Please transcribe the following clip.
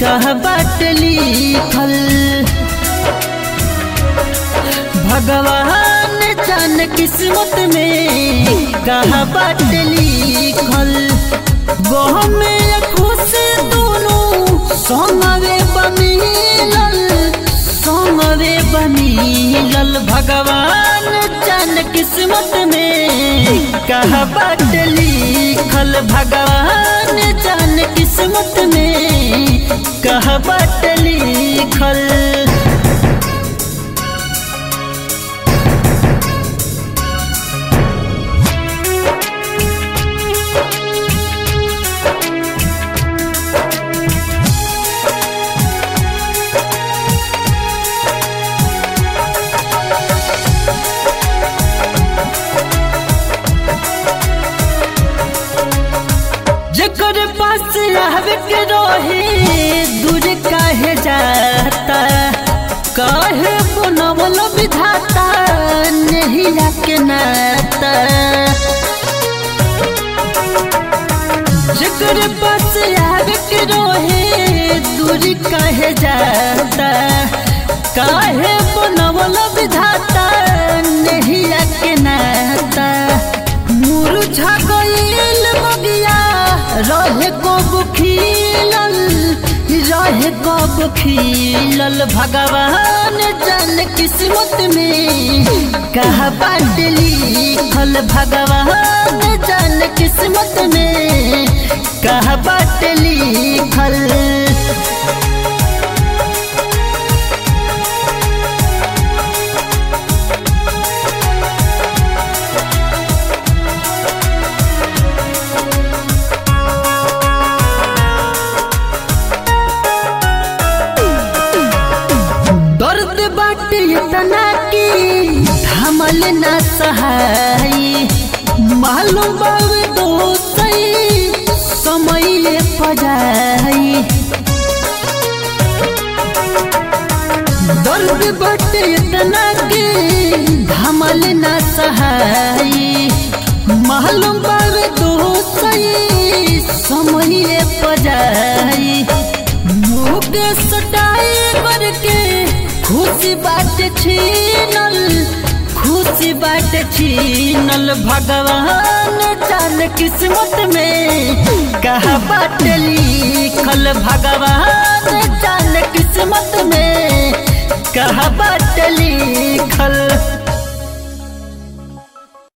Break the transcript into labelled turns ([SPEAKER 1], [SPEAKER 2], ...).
[SPEAKER 1] कह बाट लिखल भगवान जान किस्मत में कह बाट लिखल वो में खुश दोनों सोमवे बमिलल सोमवे बमिलल भगवान जान किस्मत में कह बाट लिखल भगवान जान किस्मत में कह बाट लिखल जकर पास रहवे के रहे दूर काहे जाता काहे बनवल विधाता नहीं के नाता जकर पास आवे के रहे दूर काहे जाता काहे बनवल विधाता नहीं के नाता मुरझा गईल बगिया रहे कब खिलल रहे कब खिलल भगवान जान किस्मत में कहा बाट लिखल भगवान जान किस्मत में कहा बाट लिखल दर्द बाट इतना की थमल न सहाई मालूम बावे दोसई समय पजाई दर्द बाट इतना की थमल न सहाई मालूम बावे दोसई समय पजाई मुख सटाई करके खुशी बाट छीनल खुशी बाट छीनल भगवान जान किस्मत में कहा बाट लिखल भगवान जान किस्मत में कहा बाट लिखल